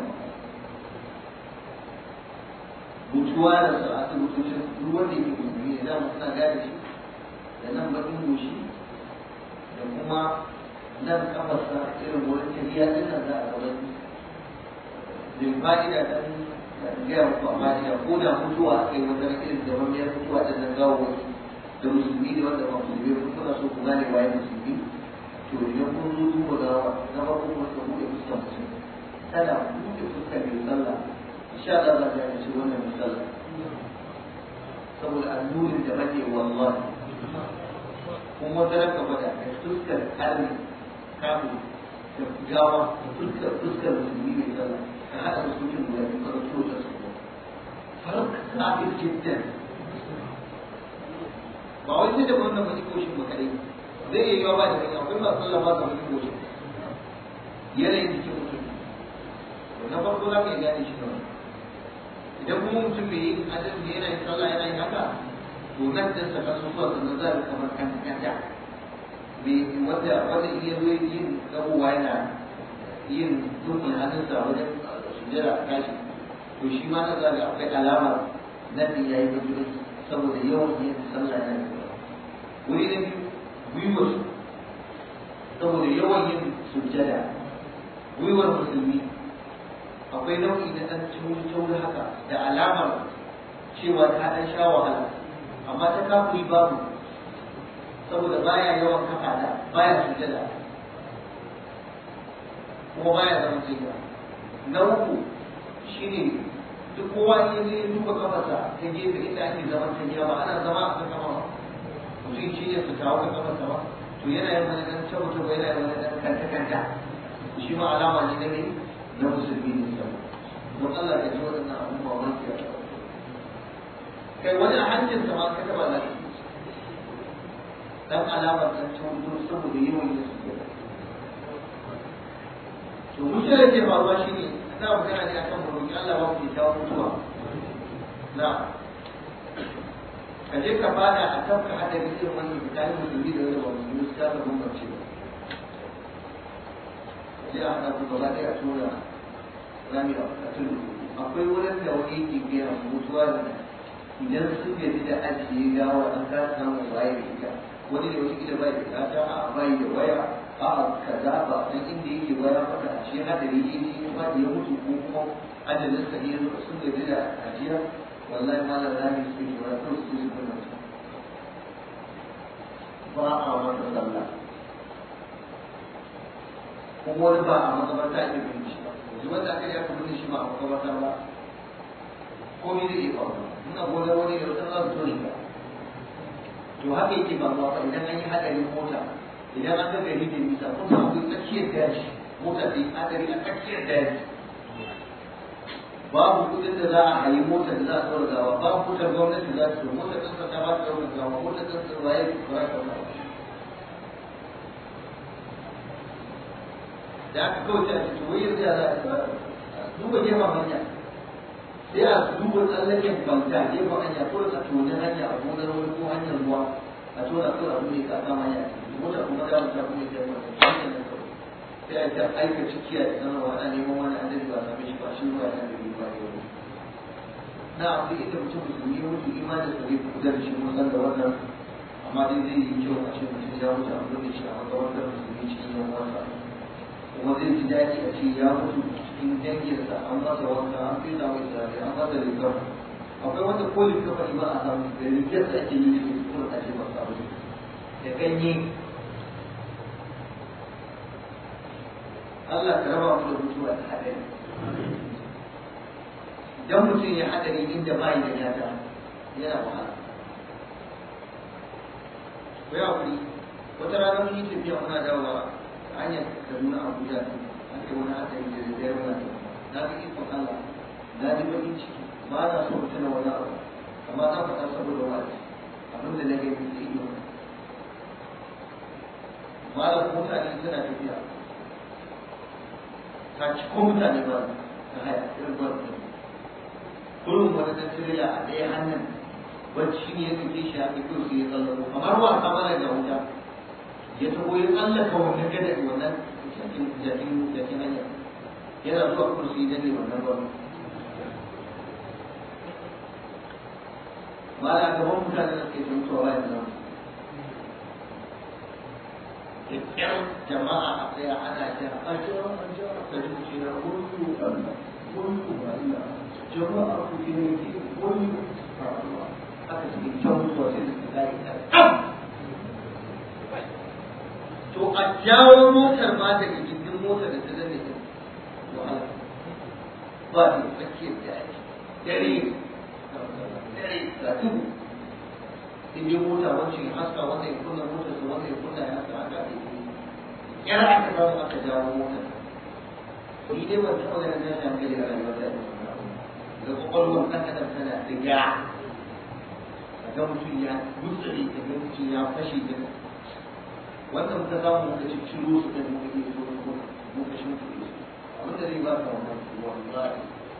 mutuwa da su a asibitocin duk wanda yake musulmi ne dama suna gane shi da nan bakin goshi da kuma nan kafarsa irin wurin tafiya din nan za a gaban bin fa'ida dan gaya muku a fa'ida ko da mutuwa a kai wata irin da mamiyar mutuwa da nan gawo wasu da musulmi da wanda ba musulmi ba kuna so ku gane waye musulmi to idan kun zo duba gawa na farko kuma ka buɗe fuskar mutum tana buɗe fuskar mai sallah insha Allah za ka gane shi wannan mai sallah saboda annurin da rage wallahi kuma wata ranka bada da fuskar karni kafin da gawa da fuskar fuskar musulmi mai sallah ka haɗa musulmin guda biyu ka ɗauki wata su farko kafin jiddan ba wai sai da wannan mai koshin ba kadai zai iya yiwa ba da kai akwai masu sallah ba su mai koshin yanayin jikin mutum na farko za ka iya gane shi kawai idan kuma mutum bai yi adalci da yana yin sallah yana yin haka to nan da saka su zuwa sannan za a kamar kan kanta bai wanda wanda iya zo yin gabuwa yana yin dukkan hannunsa wajen sujjara a kashi to shi ma na zaga akwai alamar nan din yayi baki saboda yawan yin sallah yana da wuri na biyu gwiwar saboda yawan yin sujjada gwiwar musulmi akwai nau'i na ɗan tauri haka da alamar cewa ta ɗan sha wahala amma ta kafuri babu saboda baya yawan kafa da baya sujjada kuma baya zama jiya na uku shine duk kowa ne zai duba kafarsa ta gefe inda ake zaman ta gida ba ana zama a kan kafa mutum shi ne su kawo kan kafarsa ba to yana yin wani ɗan tabo tabo yana yin wani ɗan kanta kanta shi ma alama ne na ne na musulmi ne sama don Allah ya ji waɗannan abubuwa wani ya kai wani a hancin sa ma ka taɓa lafiya dan alamar ɗan tabo saboda yawan yin su to mutum da ke faruwa shi ne na magana ne akan mu roƙi Allah ba mu kyakkyawar mutuwa na ka je ka fada a kan ka hada irin wannan tsakanin musulmi da wani ba musulmi su kasa bambance ba sai a haɗa ku gaba ɗaya a tura rami a tudu akwai wurin da wani yake biya mutuwa da idan sun gaji da ajiye gawa an kasa samun waye da ita wani ne wata gida bai da kata a bai da waya a kaza ba san inda yake waya maka a shi hadari ya ji ya faɗi ya mutu ko kuma ajalin sa ne sun gaji da ajiya wallahi malam rami su ke wani kawai su su kuma ba a masa sallah kuma wani ba a makabarta ake bin shi ba yanzu wanda aka yi aka bin shi ba a makabarta ba komai zai iya faruwa ina gona wani da wata za su so shi ba to haka yake faruwa fa idan an yi hadarin mota idan an ga gari da nisa kun san akwai tsakiyar daji mota da hadari a tsakiyar daji babu kudin da za a hayi mota da za a tsora gawa babu motar gwamnati za ta motar ɗan ta ba ta ɗaukar gawa motar ɗan sa waye ba za ta ɗaukar da aka kawai ta ce wai yanzu ya za a duba gefen hanya sai a duba tsallaken bauta gefen hanya ko a tona hanya a gonar wani ko hanyar ruwa a tona ko a buɗe ka kama hanya mota kuma da mutum kuma ya kai hanyar nan kawai sai a ta aika cikiya da sanarwa ana neman wani adadi ba same shi ba shi ruwa yana da riba yau na abu ita mutum musulmi ya mutu imanin sa zai kuda da shi mun san da wannan amma dai zai yi kyau a ce mutum ya mutu a buɗe shi a makarantar musulmi cikin yan uwansa kuma zai ji daɗi a ce ya mutu cikin danginsa an masa wanka an fi da mai tsari an masa rigar akwai wanda ko rigar ba ba a samu da rigar da ake yi da kuma ake ba samu da ganye Allah ka raba mu da mutuwa da haɗari idan mutum ya haɗari inda ba yi da gata yana wahala ko ya kuri wata rana mun yi tafiya muna dawowa hanyar kaduna abuja an kai wani hatsari da zai wani na ga ikon allah na ji bakin ciki ba na so tuna wani abu amma na faɗa saboda wani abin da na gani da ido malam mutane suna tafiya ta ci ko mutane ba ta haya irin ba kullum wani dan tirela a ɗaya hannun wacce ne ya ɗauke shi a ɗauke su ya tsallako kamar wasa mana da wuta ya taho ya tsallaka wannan gada wannan jakin jakin jakin hanya yana zuwa kursi da ne wannan ba ba da gaban mutane da ke sun tsawa ya zama kyakkyar jama'a a tsaya ana ja a jira a jira ka ji ce na kullu Allah kullu Allah jama'a ku ke ne ke kullu Allah aka ce kyau zuwa sai su gari to a jawo motar ma daga gindin motar da ta zane ta wahala ba da tsakiyar da ake dare dare ga tudu in yi mota wacce ya haska wanda ya kunna motar su wanda ya kunna ya haska aka ake yar aka samu aka jawo motar ni dai ban taɓa ganin tashin hankali a rayuwar da ga kwakwalwar ɗan adam tana diga ga mutum ya gutsure ga mutum ya fashe da wanda muka samu muka ci ciro su ɗin muka yi zuwa ko muka shi muka yi abin da zai ba ka wannan wallahi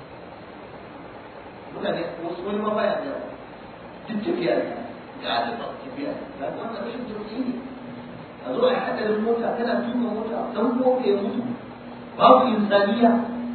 mutane wasu wani ma baya da duk tafiya ne ga da ba tafiya ga wannan rashin tausayi ne a zo a yi hadarin mota kana tuka mota dan mota ya mutu babu insaniya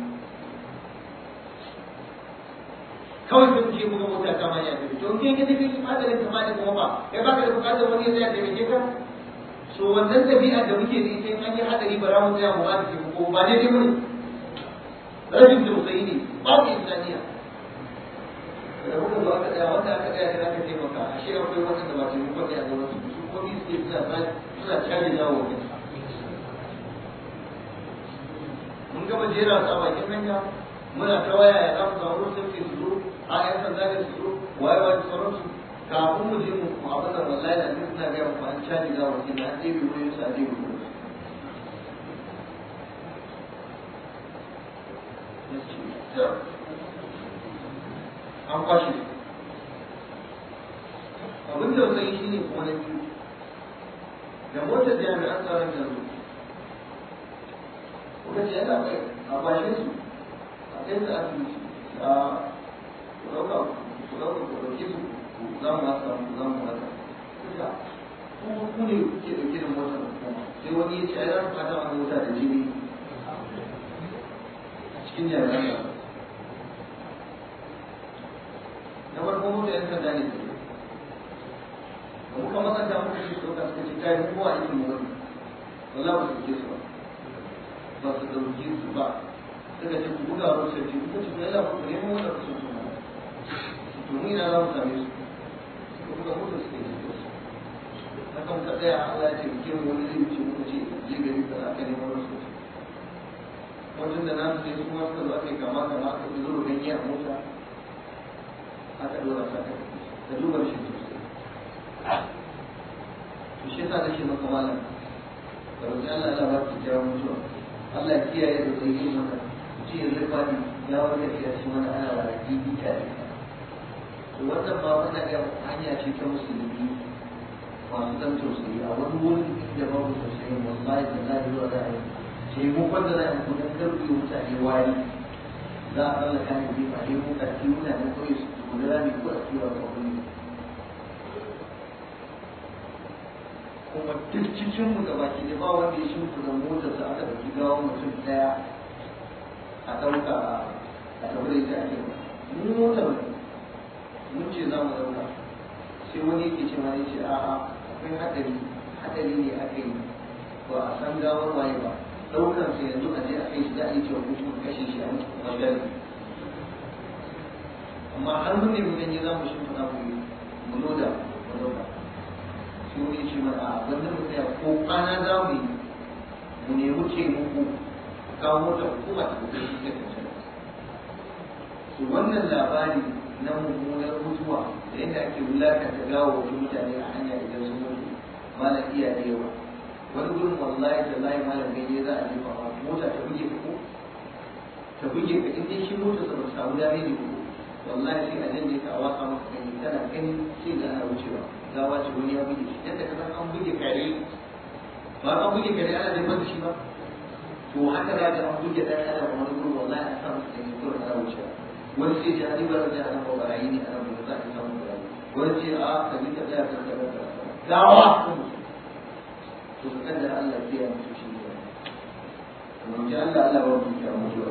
kawai sai ce buga mota kama ya tafi to ke ke tafi hadarin kama da kuma ba kai baka da bukatar wani ya tsaya da mai ka so wannan tabi'a da muke da ita an yi hadari ba za mu tsaya mu ba da ko ba daidai bane rashin tausayi ne babu insaniya da muka zo aka tsaya wanda aka tsaya da aka taimaka a shi akwai wanda da ba su yi kwanye a gaban su su ko ni suke suna suna caje jawo ne mun gama jera su a bakin hanya muna ta waya ya zamu samu rusun ke su zo a yan sanda ne su zo waye waye sauransu kafin mu je mu abin da wallahi da duk suna gaya mu an caji za mu na an ɗebe wurin su a ɗebe wurin su an kwashe abin da zai shi ne kuma na biyu da motar jami'an tsaron da zo kuka ce yana kai a kwashe su kai su asibiti a ku ɗauka ku ɗauka ku ɗauke su za mu haka za mu haka duka ku ne ke ɗauke da motar hukuma sai wani ya ce ai za su fata wani mota da jini a cikin jami'an nan na farko mota yan sanda ne da muka matsanta muka ce ɗauka suka ce kai mu kowa aikin mu wani ba za mu ɗauke su ba ba su ɗauke su ba suka ce ku buga wa sarki kuka ce ku yalla ku nemo wanda ku so su ma to mu ina za mu same su ku buga mota su ne su haka muka tsaya Allah ya ce muke mu wani zai wuce muka ce je gari ka aka nemo wani su wajen da nasu sai su ma suka zo aka yi kama kama aka fi zuru ganye a mota aka dora sa ka da duba shi sosai to shi yasa nake maka malam da roƙi Allah ya ba ki kira mutuwa Allah ya kiyaye da zai yi maka ce ya zai fadi ya wanda ya ci mana ana wa raƙi tare to wannan ma wannan ga hanya ce ta musulmi masu dan tausayi a wani wurin da babu tausayi wallahi da na yi wa ra'ayi ce mu kwanda za a yi kudin karfi mutane wari za a tsallaka ne bi a nemo karfi mutane kawai su kula rami ko a tura ga wani kuma duk cikin mu gaba ki ba wanda ya shimfi da motar sa aka dauki gawan mutum daya a dauka a tabbata ita ake mu motar mun ce za mu dauka sai wani yake ce ma ce a'a akwai hadari hadari ne aka yi ba a san gawar waye ba daukar sa yanzu a je a kai shi da ake cewa kuma kashe shi a magana amma har mun ne mun ganye za mu shimfi mu mu loda mu dauka sai wani ce mana a wannan mu tsaya ko kwana za mu yi mu nemi ce muku kawo mota hukuma ta kuka shi ta kanta su wannan labari na mummunar mutuwa da yadda ake wulakanta gawo wasu mutane a hanya idan sun mutu malam iya da yawa wani gurin wallahi da layi malam ganye za a jefa ma mota ta buge ka ko ta buge ka in dai shi mota sa ba ta samu dame ne ko wallahi sai a janye ka a wasa maka gani kana gani sai da ana wucewa gawa ce wani ya buge shi yadda ka san an buge kare ba an buge kare ana jefar da shi ba to haka za ka an buge ɗan adam wani gurin wallahi a sa masa gani ko ana wucewa wani sai ce ani bara da ana ba barayi ne ana ba za a samu barayi wani ce a ka ji ka tsaya kan kaza kaza gawa to ka kada Allah ya mutu shi ne kuma ji Allah Allah ba mu ya mutu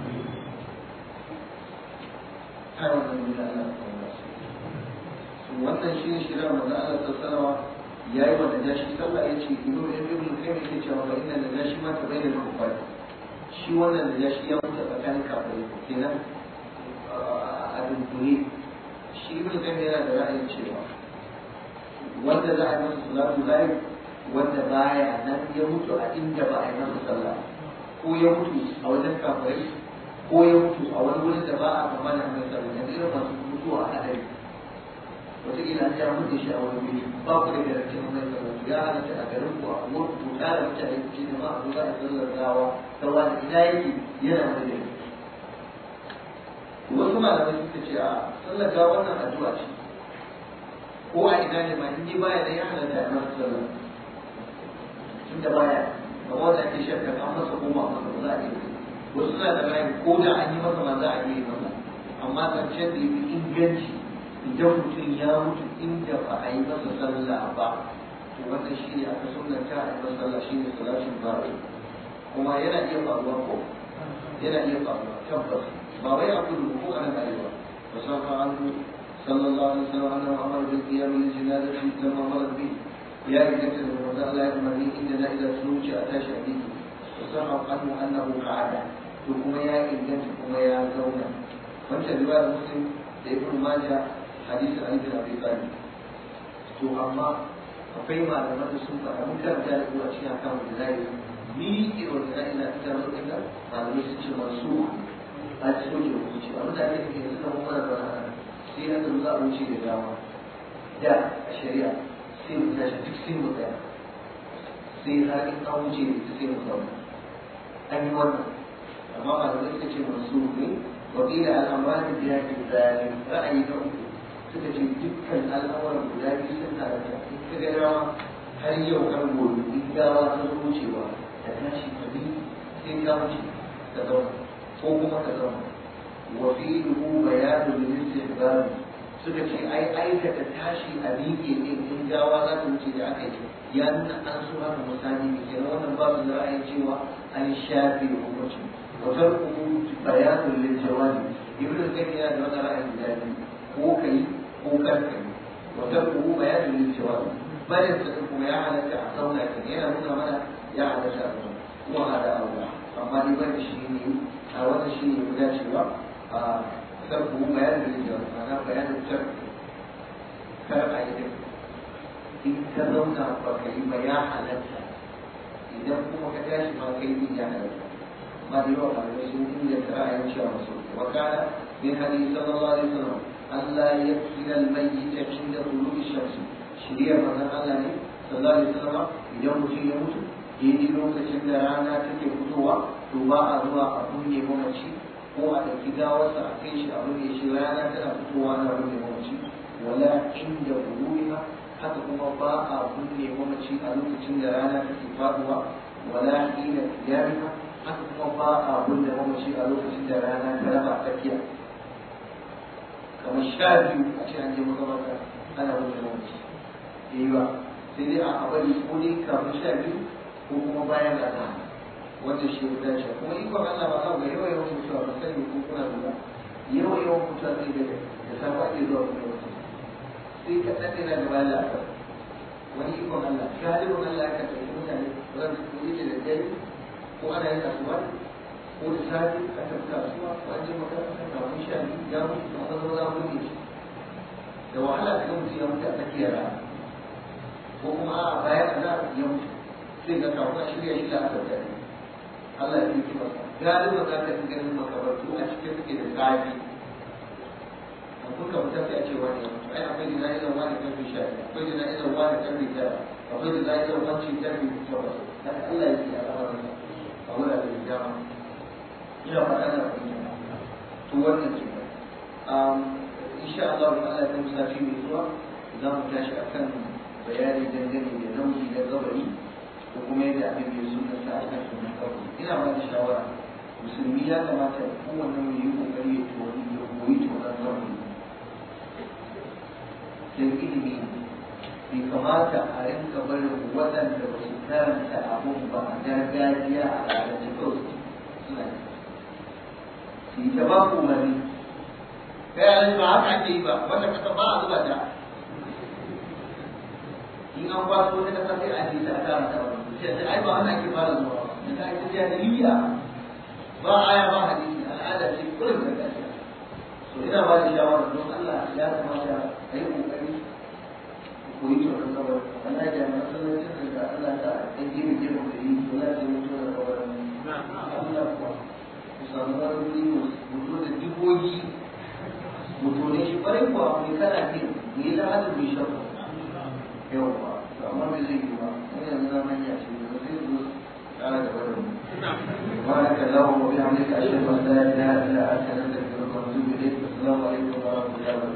kai wannan ne Allah ya wannan shi ne shirin manzo Allah sallallahu yayi wa najashi sallah yace ibnu ibnu kayyim yake cewa ba inna najashi ma ta bayyana kufar shi wannan najashi ya mutu tsakanin kafirai kenan a dunkule shi ibn kan yana da ra'ayin cewa wanda za a yi masa salatu layi wanda baya nan ya mutu a inda ba a yi masa sallah ko ya mutu a wajen kafirai ko ya mutu a wani wurin da ba a kamar da mai sallah yanzu irin masu mutuwa a hadari wataƙila an ja mutu shi a wani wuri ba ku da garantin mai sallah ya halatta a garin ku a wurin ku tare mutane ku ce da ma a zuwa a sallar gawa ta wani ina yake yana wani gari wasu malamai suka ce a tsallaka wannan addu'a ce ko a ina ne ma in baya da ya halatta a masa sallah tun da baya kamar wanda ake shakka an masa koma masa ba za a yi wasu suna da rayu ko da an yi masa ma za a yi masa amma zancen da ya fi inganci idan mutum ya mutu inda ba a yi masa sallah ba to wannan shi ne aka sunanta a yi masa sallah shi ne salatin bari kuma yana iya faruwa ko yana iya faruwa tabbas ما بيع كل الوقوع على الأيوة وصرف عنه صلى الله عليه وسلم أنه أمر بالقيام للجنازة لما مرت به يا رجال الوضاء لا يمني إننا إذا سلوك أتى شهيد وصرف عنه أنه قعد ثم يا إنجاز ثم يا زونا وانت رواية مسلم لابن ماجه حديث علي بن أبي طالب to amma akwai malaman da sun faɗa mun karanta da kuwa cikin akan da zai ni irin da ina ita mutum da malamai sun ce masu a cikin da wuce a mutane da ke yanzu kamar mara bana sai na za a wuce da dama da a shari'a sai mu tashi duk sai mu tsaya sai har in an wuce da sai mu zauna an yi wannan amma malamai suka ce masu ne wakila al'amuran da ya ke zalim ra'ayi na uku suka ce dukkan al'amuran guda biyu sun halatta in ka ga dama har yau har gobe in gawa ta zo wucewa da tashi ka bi sai ka wuce ka zauna ko kuma ka zama وفيه بيان للاستحباب suka ce ai aikata tashi a miƙe ɗin in gawa za ta wuce da aka yi ya nuna an so haka misali da kenan wannan ba su da ra'ayin cewa an shafe hukunci wa tarku bayanun lil jawabi ibnu qayyim yana da wannan ra'ayin guda biyu ko kai ko kar kai wa tarku bayanun lil jawabi bayan sa kuma ya halatta a zauna kan yana nuna mana ya halatta a zauna kuma hada Allah amma ni bari shi ne a wannan shi ne guda cewa a tarku bayanun lil jawabi ma'ana bayanun tarku kar a yi in ka zauna ba ka yi ba ya halatta idan kuma ka tashi ma kai din ya halatta ma da yawa malamai sun inganta ra'ayin cewa masu wa kana min hadisi sallallahu alaihi wasallam Allah ya kira al-mayyit inda tulubi shamsi shiriyar manzon Allah ne sallallahu alaihi wasallam idan mutum ya mutu daidai lokacin da rana take fitowa to ba a zuwa a kunne mamaci ko a ɗauki gawarsa a kai shi a runne shi rana tana fitowa na runne mamaci wala inda gulubiha haka kuma ba a kunne mamaci a lokacin da rana take faduwa wala ina qiyamha haka kuma ba a kunne mamaci a lokacin da rana ta raba tsakiya kamar sha biyu a ce an je makamata ana kunne mamaci yayi ba sai dai a bari ko dai kamar sha biyu ko kuma bayan rana wanda shi ya dace kuma ikon Allah ba za ga yawa yawan mutuwa ba sani ko kuna lura yawa yawan mutuwa sai da da safa ake zuwa kuma wasu sai ka ɗaɗe na da bayan la'asar wani ikon Allah galibin Allah ka tafi mutane ran su ko yake da dare ko ana yin kasuwa ko da safe a tafi kasuwa ko an je makaranta kafin sha biyu ya mutu da wani zama mun ne da wahala ka ga mutum ya mutu a tsakiyar rana ko kuma a bayan azhar ya mutu sai ga kafin a shirya shi la'asar da ne Allah ya fi masa galibin za ka fi ganin makabartu a cikin suke da zafi kuka fita sai a ce wani ya mutu ai akwai jana'izar wani karfe sha akwai jana'izar wani karfe tara akwai jana'izar wanci karfe takwas haka Allah ya ce a lamarin a wurare da dama ina faɗa na fahimta to wannan ke insha Allah in Allah ya sati mai zuwa za mu tashi akan bayani dangane da nauyi na gabari ko kuma yadda abin da ya sunna sa akan sunan gabari ina ba da shawara musulmi ya kamata kowanne mu yi kokari ya koyi tonon gabari don ilimi bai kamata a rinka barin waɗanda ba su karanta abun ba a gargajiya a al'adance kawai suna yi su yi ta ba ku umarni kai alhaji ba haka ake yi ba wanda kasa ba a zuba ta in an kwaso wata kasa sai a ce ta a kara ta wani sai ai ba wannan ake fara zuwa ba da ake jahiliya ba aya ba hadisi al'ada ce kullum gargajiya to ina ba da shawara don Allah ya kamata a yi kokari ko yi tsoron kawai Allah ya ma sallacin da Allah ta ɗan gini gini da yi to za ta yi mutu da kawai Allah kuwa ku samu wani wuri mutu da jibogi mutu ne shi ƙwarai kuwa mai kana ke mai lahadin mai shafa yau ba to amma bai zai yi ba wani yanzu na manya ce da zai zo ƙara da wani سبحانك اللهم وبحمدك أشهد أن لا إله إلا أنت نستغفرك ونتوب إليك السلام عليكم ورحمة الله وبركاته